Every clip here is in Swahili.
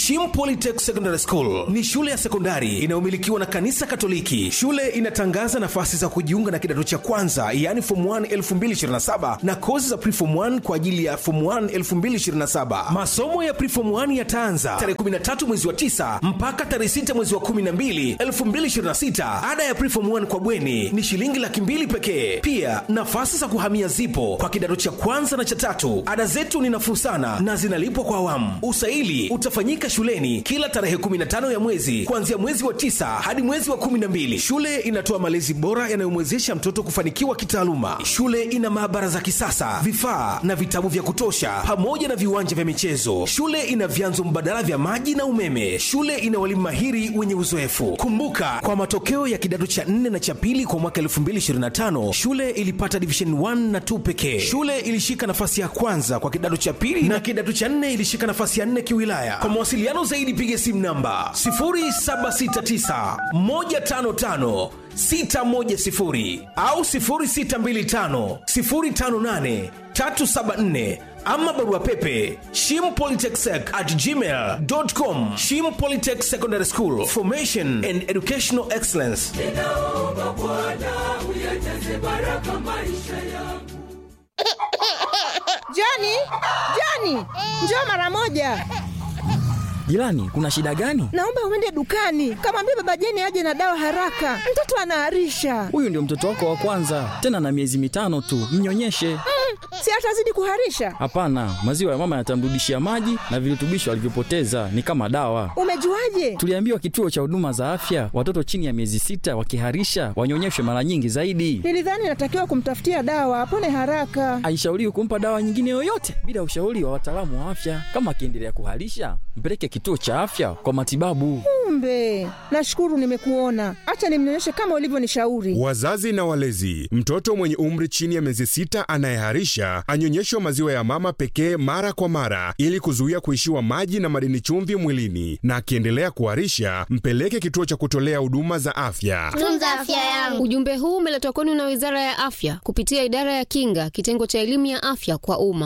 Shim Polytech Secondary School ni shule ya sekondari inayomilikiwa na kanisa Katoliki. Shule inatangaza nafasi za kujiunga na kidato cha kwanza, yaani form 1 2027 na kozi za preform 1 kwa ajili ya form 1 2027. Masomo ya preform 1 yataanza tarehe 13 mwezi wa 9 mpaka tarehe 6 mwezi wa 12 2026. Ada ya preform 1 kwa bweni ni shilingi laki mbili pekee. Pia nafasi za kuhamia zipo kwa kidato cha kwanza na cha tatu. Ada zetu ni nafuu sana na zinalipwa kwa awamu. Usaili utafanyika shuleni kila tarehe 15 ya mwezi kuanzia mwezi wa tisa hadi mwezi wa 12. Shule inatoa malezi bora yanayomwezesha mtoto kufanikiwa kitaaluma. Shule ina maabara za kisasa, vifaa na vitabu vya kutosha, pamoja na viwanja vya michezo. Shule ina vyanzo mbadala vya maji na umeme. Shule ina walimu mahiri wenye uzoefu. Kumbuka, kwa matokeo ya kidato cha 4 na cha pili kwa mwaka 2025 shule ilipata division 1 na 2 pekee. Shule ilishika nafasi ya kwanza kwa kidato cha pili na kidato cha 4 ilishika nafasi ya 4 kiwilaya. Kwa mawasiliano zaidi piga simu namba 0769 155 610 au 0625 058 374 ama barua pepe shimpolytechsec at gmail.com shim polytech secondary school formation and educational excellence ninaomba Bwana uyajaze baraka maisha yangu. Joni, Joni, njoo mara moja. Jirani, kuna shida gani? Naomba uende dukani, kamwambia baba Jeni aje na dawa haraka, mtoto anaharisha. Huyu ndio mtoto wako wa kwanza, tena na miezi mitano tu, mnyonyeshe. Si atazidi kuharisha? Hapana, maziwa ya mama yatamrudishia maji na virutubisho alivyopoteza, ni kama dawa. Umejuaje? Tuliambiwa kituo cha huduma za afya, watoto chini ya miezi sita wakiharisha wanyonyeshwe mara nyingi zaidi. Nilidhani natakiwa kumtafutia dawa apone haraka. Haishauriwi kumpa dawa nyingine yoyote bila ushauri wa wataalamu wa afya. Kama akiendelea kuharisha, mpeleke kituo cha afya kwa matibabu. Kumbe, nashukuru nimekuona. Acha nimnyonyeshe kama ulivyonishauri. Wazazi na walezi, mtoto mwenye umri chini ya miezi sita anayeharisha anyonyeshwe maziwa ya mama pekee mara kwa mara ili kuzuia kuishiwa maji na madini chumvi mwilini, na akiendelea kuharisha mpeleke kituo cha kutolea huduma za afya. tunza afya yangu. Ujumbe huu umeletwa kwenu na Wizara ya Afya kupitia Idara ya Kinga, kitengo cha elimu ya afya kwa umma.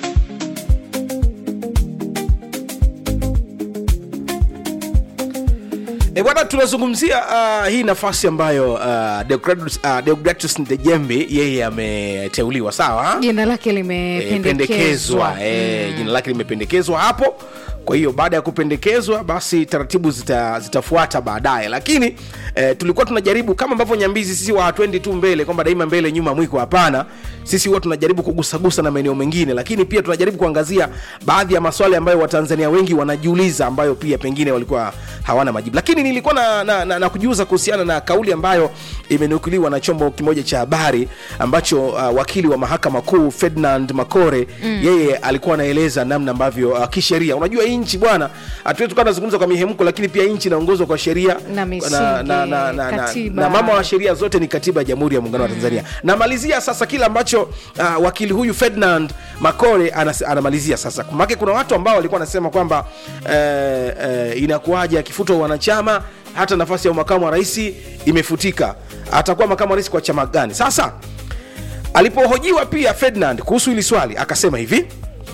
E bwana, tunazungumzia uh, hii nafasi ambayo uh, Deogratus uh, Deogratus Ndejembi yeye ameteuliwa, sawa jina lake Eh, limependekezwa pendekezwa eh, jina lake limependekezwa hapo kwa hiyo baada ya kupendekezwa basi taratibu zita, zitafuata baadaye lakini eh, tulikuwa tunajaribu kama ambavyo nyambizi sisi wa hatuendi tu mbele kwamba daima mbele nyuma mwiko hapana sisi huwa tunajaribu kugusagusa na maeneo mengine lakini pia tunajaribu kuangazia baadhi ya maswali ambayo watanzania wengi wanajiuliza ambayo pia pengine walikuwa hawana majibu lakini nilikuwa na, na, na, na kujiuza kuhusiana na kauli ambayo imenukuliwa na chombo kimoja cha habari ambacho uh, wakili wa mahakama kuu ferdinand makore mm. yeye alikuwa anaeleza namna ambavyo uh, kisheria unajua hii nchi bwana hatuwezi tukawa tunazungumza kwa mihemko lakini pia nchi inaongozwa kwa sheria Na misingi, na, na, na, na, na, katiba. na mama wa sheria zote ni katiba ya jamhuri ya muungano wa tanzania namalizia sasa kile ambacho uh, wakili huyu ferdinand makore anas, anamalizia sasa make kuna watu ambao walikuwa wanasema kwamba eh, eh, inakuwaje akifutwa wanachama hata nafasi ya makamu wa rais imefutika atakuwa makamu wa rais kwa chama gani sasa alipohojiwa pia ferdinand kuhusu hili swali akasema hivi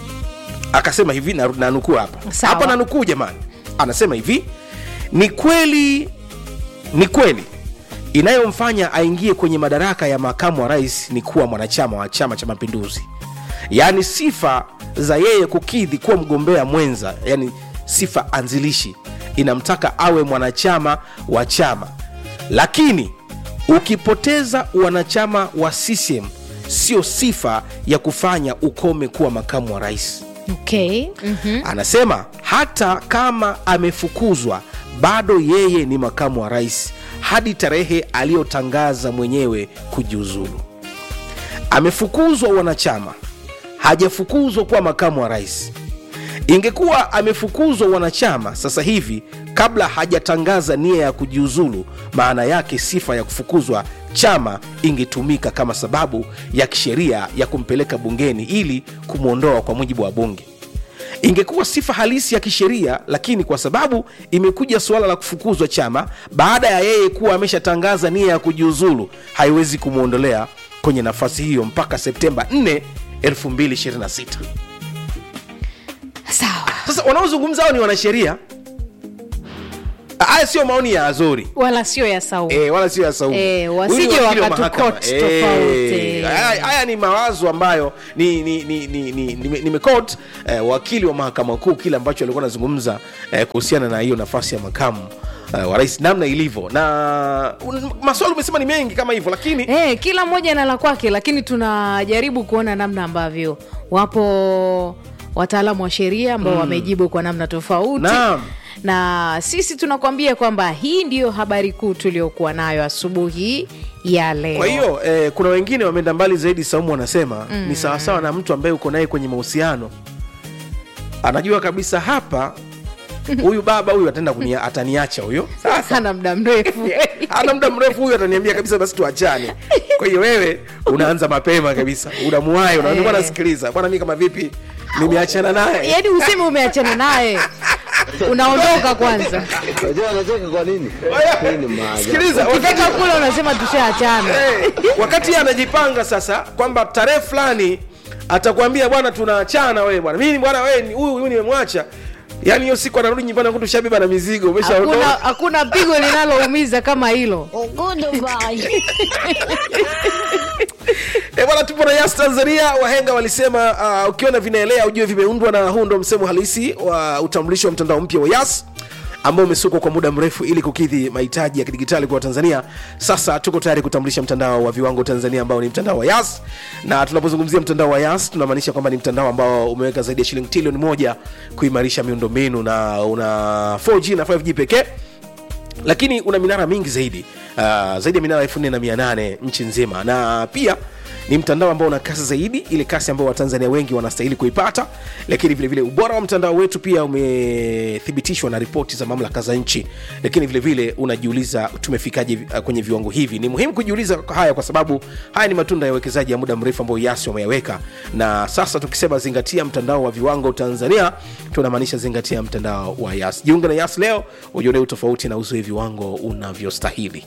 akasema hivi na, na nukuu hapa Sawa. hapa na nukuu jamani anasema hivi ni kweli ni kweli inayomfanya aingie kwenye madaraka ya makamu wa rais ni kuwa mwanachama wa chama cha mapinduzi yaani sifa za yeye kukidhi kuwa mgombea mwenza yani sifa anzilishi inamtaka awe mwanachama wa chama lakini ukipoteza wanachama wa ccm sio sifa ya kufanya ukome kuwa makamu wa rais okay. mm-hmm. anasema hata kama amefukuzwa bado yeye ni makamu wa rais hadi tarehe aliyotangaza mwenyewe kujiuzulu amefukuzwa wanachama hajafukuzwa kuwa makamu wa rais ingekuwa amefukuzwa wanachama sasa hivi kabla hajatangaza nia ya kujiuzulu maana yake sifa ya kufukuzwa chama ingetumika kama sababu ya kisheria ya kumpeleka bungeni ili kumwondoa kwa mujibu wa bunge ingekuwa sifa halisi ya kisheria lakini kwa sababu imekuja suala la kufukuzwa chama baada ya yeye kuwa ameshatangaza nia ya kujiuzulu haiwezi kumwondolea kwenye nafasi hiyo mpaka septemba 4 2026 sawa sasa sasa wanaozungumza hao ni wanasheria haya sio maoni ya azori wala sio ya saumu E, wala sio ya Saumu. Eh, Huyu wasije ni wakili wa wakatukoti mahakama. tofauti. haya haya ni mawazo ambayo ni ni ni ni, ni, ni, nimekot eh, wakili wa mahakama kuu kile ambacho alikuwa anazungumza eh, kuhusiana na hiyo nafasi ya makamu eh, wa rais namna ilivyo na un- maswali umesema ni mengi kama hivyo lakini Eh, kila mmoja na la kwake lakini tunajaribu kuona namna ambavyo wapo wataalamu wa sheria ambao wamejibu kwa namna tofauti Naam. na sisi tunakwambia kwamba hii ndiyo habari kuu tuliokuwa nayo asubuhi ya leo kwa hiyo eh, kuna wengine wameenda mbali zaidi saumu wanasema mm. ni sawasawa na mtu ambaye uko naye kwenye mahusiano anajua kabisa hapa huyu baba huyu ataenda kunia, ataniacha huyo sasa sana muda mrefu ana muda mrefu huyu ataniambia kabisa basi tuachane kwa hiyo wewe unaanza mapema kabisa unamuwai unaambia bwana sikiliza bwana mi kama vipi nimeachana naye yaani useme umeachana naye unaondoka kwanza Unajua anacheka kwa nini? Hii ni maajabu. sikiliza wakati ukifika kule unasema tushaachana Eh, wakati yeye anajipanga sasa kwamba tarehe fulani atakwambia bwana tunaachana wewe bwana mimi bwana wewe ni- huyu huyu nimemwacha yaani hiyo siku anarudi nyumbani akuta ushabeba na mizigo hakuna, umeshaondoka hakuna pigo linaloumiza kama hilo E bwana, tupo na Yas Tanzania. Wahenga walisema uh, ukiona vinaelea ujue vimeundwa, na huu ndo msemo halisi wa utambulisho wa mtandao mpya wa Yas ambao umesukwa kwa muda mrefu ili kukidhi mahitaji ya kidigitali kwa Tanzania. Sasa tuko tayari kutambulisha mtandao wa viwango Tanzania ambao ni mtandao wa Yas, na tunapozungumzia mtandao wa Yas tunamaanisha kwamba ni mtandao ambao umeweka zaidi ya shilingi trilioni moja kuimarisha miundombinu na una 4G na 5G pekee lakini una minara mingi zaidi uh, zaidi ya minara elfu nne na mia nane nchi nzima na pia ni mtandao ambao una kasi zaidi ile kasi ambayo watanzania wengi wanastahili kuipata lakini vilevile vile, ubora wa mtandao wetu pia umethibitishwa na ripoti za mamlaka za nchi lakini vilevile vile, unajiuliza tumefikaje uh, kwenye viwango hivi ni muhimu kujiuliza haya kwa sababu haya ni matunda ya uwekezaji ya muda mrefu ambayo yasi wameyaweka na sasa tukisema zingatia mtandao wa viwango tanzania tunamaanisha zingatia mtandao wa yas jiunge na yas leo ujione utofauti na uzoe viwango unavyostahili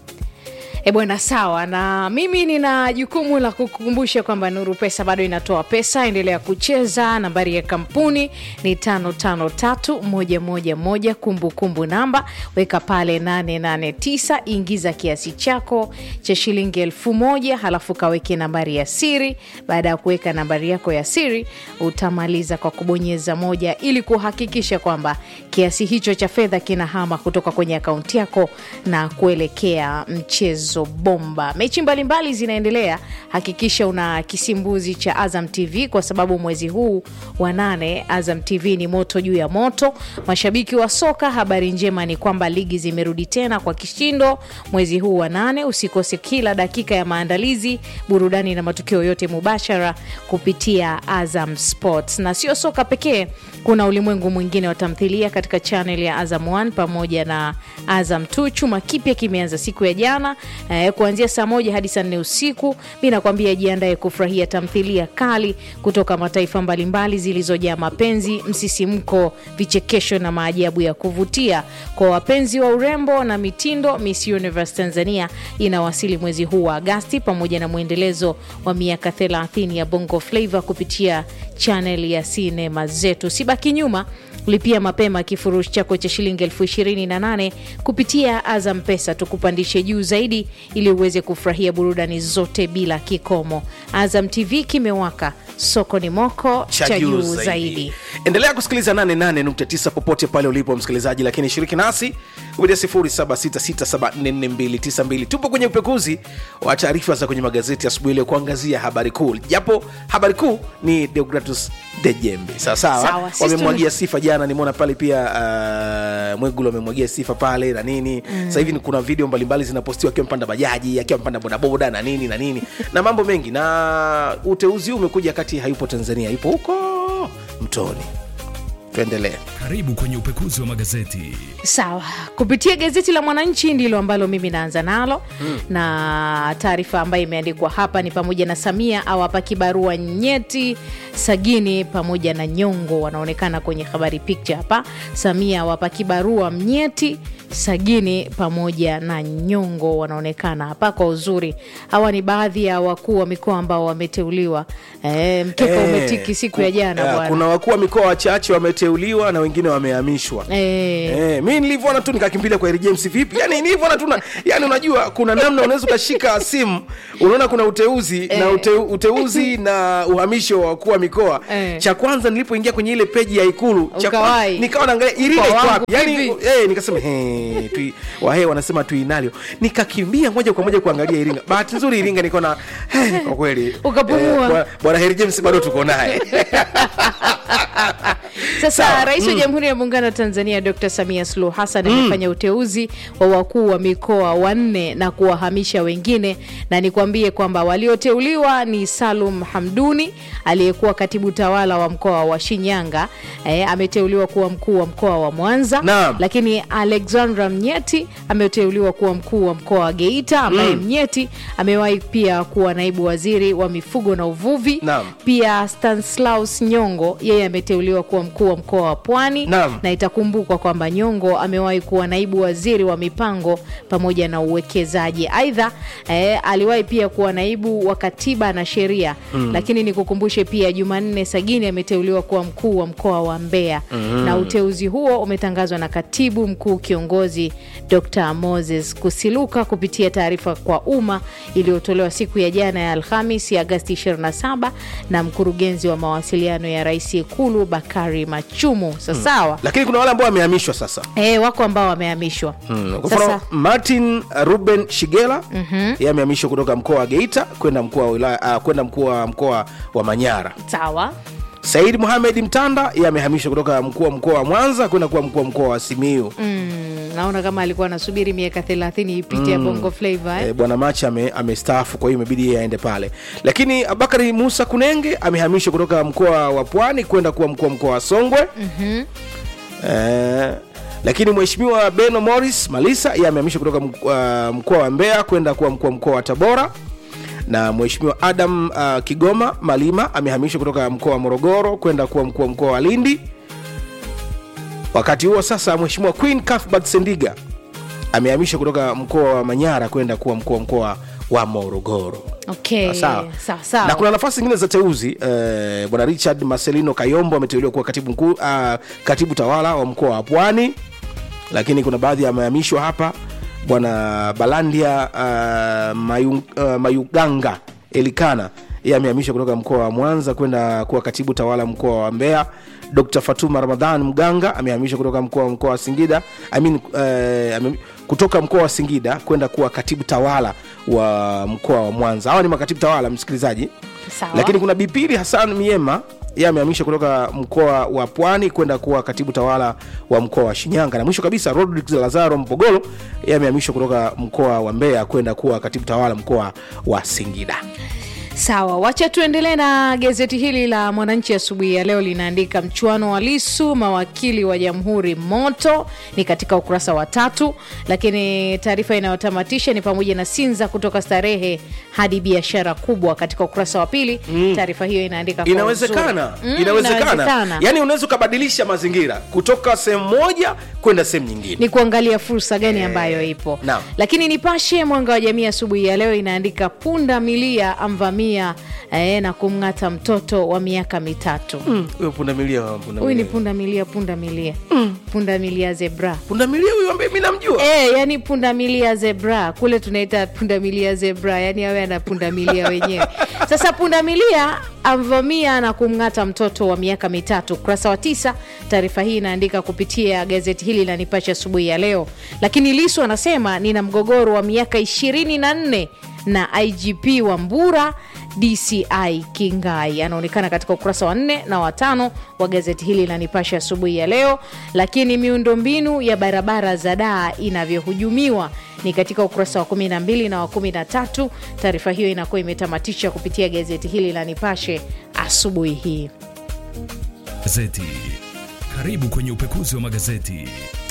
E bwana, sawa. Na mimi nina jukumu la kukukumbusha kwamba Nuru Pesa bado inatoa pesa. Endelea kucheza. Nambari ya kampuni ni tano tano tatu moja moja moja. Kumbukumbu namba weka pale 889 ingiza kiasi chako cha shilingi elfu moja halafu kaweke nambari ya siri. Baada ya kuweka nambari yako ya siri, utamaliza kwa kubonyeza moja ili kuhakikisha kwamba kiasi hicho cha fedha kinahama kutoka kwenye akaunti yako na kuelekea mchezo bomba. Mechi mbalimbali zinaendelea, hakikisha una kisimbuzi cha Azam TV kwa sababu mwezi huu wa nane Azam TV ni moto juu ya moto. Mashabiki wa soka, habari njema ni kwamba ligi zimerudi tena kwa kishindo mwezi huu wa nane. Usikose kila dakika ya maandalizi, burudani na matukio yote mubashara kupitia Azam Sports. Na sio soka pekee, kuna ulimwengu mwingine wa tamthilia katika channel ya Azam 1 pamoja na Azam 2. Chuma kipya kimeanza siku ya jana eh, kuanzia saa moja hadi saa nne usiku. Mi nakwambia jiandae kufurahia tamthilia kali kutoka mataifa mbalimbali zilizojaa mapenzi, msisimko, vichekesho na maajabu ya kuvutia. Kwa wapenzi wa urembo na mitindo, Miss Universe Tanzania inawasili mwezi huu wa Agasti pamoja na mwendelezo wa miaka 30 ya Bongo Flava kupitia channel ya sinema zetu. Sibaki nyuma lipia mapema kifurushi chako cha shilingi elfu ishirini na nane kupitia Azam Pesa, tukupandishe juu zaidi ili uweze kufurahia burudani zote bila kikomo. Azam TV kimewaka, soko ni moko cha juu zaidi. endelea kusikiliza 88.9 popote pale ulipo msikilizaji lakini shiriki nasi kupitia 0766744292 tupo kwenye upekuzi wa taarifa za kwenye magazeti asubuhi leo kuangazia habari kuu japo habari kuu ni deogratus dejembe sawasawa Sawa, sisi wamemwagia sifa jana nimeona pale pia uh, mwegulu amemwagia sifa pale na nini mm. sasa hivi ni kuna video mbalimbali zinapostiwa akiwa mpanda bajaji akiwa mpanda bodaboda na nini na nini na mambo mengi na uteuzi huu umekuja kati hayupo tanzania yupo huko mtoni tuendelee Karibu kwenye upekuzi wa magazeti. Sawa, kupitia gazeti la Mwananchi ndilo ambalo mimi naanza nalo mm. na taarifa ambayo imeandikwa hapa ni pamoja na Samia awapa kibarua nyeti Sagini pamoja na Nyongo wanaonekana kwenye habari picture hapa. Samia wapa kibarua Mnyeti, Sagini pamoja na Nyongo wanaonekana hapa kwa uzuri. Hawa ni baadhi ya wakuu wa mikoa ambao wameteuliwa. E, mkeka Eh, umetiki siku ya jana eh, bwana. kuna wakuu wa mikoa wachache wameteuliwa na wengine wamehamishwa Eh, Eh, mi nilivyoona tu nikakimbilia kwa Harry James vipi yani nilivyoona tu na- yani unajua kuna namna unaweza ukashika simu unaona kuna uteuzi na ute, uteuzi na uhamisho wa wakuu wa mikoa Eh. cha kwanza nilipoingia kwenye ile peji ya ikulu cha kwanza- Ukawahi. nikawa naangalia iringa Kwa iko wangu wapi yani vipi? eh, nikasema he, tui, wahe wanasema tuinalio nikakimbia moja kwa moja kuangalia iringa bahati nzuri iringa nikaona eh, kwa kweli Ukapumua. bwana- bwana Harry James bado tuko naye Sasa Sawa. Rais wa Jamhuri ya Muungano wa Tanzania Dr. Samia Suluhu Hassan amefanya uteuzi wa wakuu wa mikoa wanne na kuwahamisha wengine, na nikwambie kwamba walioteuliwa ni Salum Hamduni aliyekuwa katibu tawala wa mkoa wa Shinyanga, eh, ameteuliwa kuwa mkuu wa mkoa wa Mwanza Naam. lakini Alexandra Mnyeti ameteuliwa kuwa mkuu wa mkoa wa Geita, ambaye Mnyeti amewahi pia kuwa naibu waziri wa mifugo na uvuvi. Naam. Pia Stanislaus Nyongo yeye ameteuliwa kuwa mkuu wa mkoa wa Pwani Naam. na itakumbukwa kwamba Nyongo amewahi kuwa naibu waziri wa mipango pamoja na uwekezaji. Aidha eh, aliwahi pia kuwa naibu wa katiba na sheria lakini nikukumbushe pia Jumanne Sagini ameteuliwa kuwa mkuu wa mkoa wa Mbeya na uteuzi huo umetangazwa na katibu mkuu kiongozi Dr. Moses Kusiluka kupitia taarifa kwa umma iliyotolewa siku ya jana ya Alhamis ya Agasti 27 na mkurugenzi wa mawasiliano ya rais Ikulu Bakari Machumu. Sasawa. lakini kuna wale ambao wamehamishwa sasa E, wako ambao wamehamishwa Kwa mfano sasa. Martin Ruben Shigela yeye amehamishwa kutoka mkoa wa Geita kwenda mkoa wa wilaya uh, kwenda mkoa wa mkoa wa Manyara. Sawa. Said Mohamed Mtanda yeye amehamishwa kutoka mkuu wa mkoa wa Mwanza kwenda kuwa mkuu wa mkoa wa Simiyu. Mm, naona kama alikuwa anasubiri miaka 30 ipite ya Bongo Flava eh? E, bwana Macha ame, amestaafu kwa hiyo imebidi yeye aende pale, lakini Abakari Musa Kunenge amehamishwa kutoka mkoa wa Pwani kwenda kuwa mkuu wa mkoa wa Songwe. Eh, lakini mheshimiwa Beno Morris Malisa yeye amehamishwa kutoka mk- uh, mkoa wa Mbeya kwenda kuwa mkuu wa mkoa wa Tabora na mheshimiwa Adam uh, Kigoma Malima amehamishwa kutoka mkoa wa Morogoro kwenda kuwa mkuu wa mkoa wa Lindi. Wakati huo sasa, mheshimiwa Queen Cuthbert Sendiga amehamishwa kutoka mkoa wa Manyara kwenda kuwa mkuu wa mkoa wa Morogoro. Okay. Sawa. Sawa, sawa. Na kuna nafasi zingine za teuzi eh, bwana Richard Marcelino Kayombo ameteuliwa kuwa katibu mkuu uh, katibu tawala wa mkoa wa Pwani, lakini kuna baadhi yamehamishwa hapa. Bwana Balandia uh, Mayu, uh, Mayuganga Elikana yeye amehamishwa kutoka mkoa wa Mwanza kwenda kuwa katibu tawala mkoa wa Mbeya. Dr. Fatuma Ramadhan Mganga amehamishwa kutoka mkoa wa mkoa wa Singida I mean, eh, ame, kutoka mkoa wa Singida kwenda kuwa katibu tawala wa mkoa wa Mwanza. Hawa ni makatibu tawala, msikilizaji. Sawa. Lakini kuna Bipili Hassan Miema yeye amehamishwa kutoka mkoa wa Pwani kwenda kuwa katibu tawala wa mkoa wa Shinyanga, na mwisho kabisa Rodrick Lazaro Mpogolo yeye amehamishwa kutoka mkoa wa Mbeya kwenda kuwa katibu tawala mkoa wa Singida. Sawa, wacha tuendelee na gazeti hili la Mwananchi asubuhi ya leo. Linaandika mchuano wa Lisu, mawakili wa jamhuri moto, ni katika ukurasa wa tatu. Lakini taarifa inayotamatisha ni pamoja na Sinza kutoka starehe hadi biashara kubwa, katika ukurasa wa pili. Taarifa hiyo inaandika kwa Inawezekana, uzuri. Mm, inawezekana. Yani unaweza ukabadilisha mazingira kutoka sehemu moja kwenda sehemu nyingine. ni kuangalia fursa gani ambayo ipo naam. lakini nipashe mwanga wa jamii asubuhi ya leo inaandika punda milia amvamia eh, na kumng'ata mtoto wa miaka mitatu Huyo pundamilia wa pundamilia. huyu ni punda milia punda milia punda milia zebra pundamilia huyu ambaye mimi namjua. E, yani punda milia zebra kule tunaita punda milia zebra yani awe ana punda milia wenyewe sasa punda milia amvamia na kumng'ata mtoto wa miaka mitatu ukurasa wa tisa taarifa hii inaandika kupitia gazeti hili la nipashe asubuhi ya leo lakini lisu anasema nina mgogoro wa miaka ishirini na nne na igp wa mbura dci kingai anaonekana katika ukurasa wa nne na watano wa gazeti hili la nipashe asubuhi ya leo lakini miundombinu ya barabara za daa inavyohujumiwa ni katika ukurasa wa 12 na wa 13 taarifa hiyo inakuwa imetamatisha kupitia gazeti hili la nipashe asubuhi hii Gazeti. Karibu kwenye upekuzi wa magazeti.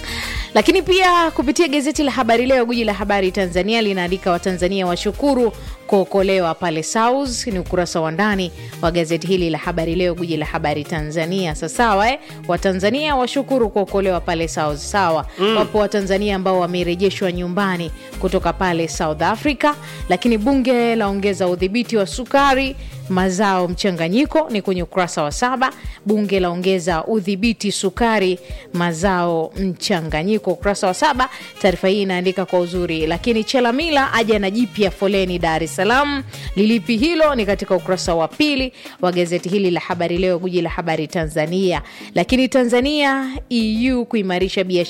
lakini pia kupitia gazeti la habari leo guji la habari tanzania linaandika watanzania washukuru kuokolewa pale South. Ni ukurasa wa ndani wa gazeti hili la habari leo, guji la habari Tanzania. Sasawa eh? Watanzania washukuru kuokolewa pale South. Sawa mm. Wapo Watanzania ambao wamerejeshwa nyumbani kutoka pale South Africa, lakini bunge laongeza udhibiti wa sukari mazao mchanganyiko ni kwenye ukurasa wa saba. Bunge laongeza udhibiti sukari mazao mchanganyiko, ukurasa wa saba. Taarifa hii inaandika kwa uzuri. Lakini Chelamila aja na jipya foleni Dar es Salaam. Lilipi hilo ni katika ukurasa wa pili wa gazeti hili la habari leo, guji la habari Tanzania. Lakini Tanzania EU kuimarisha biashara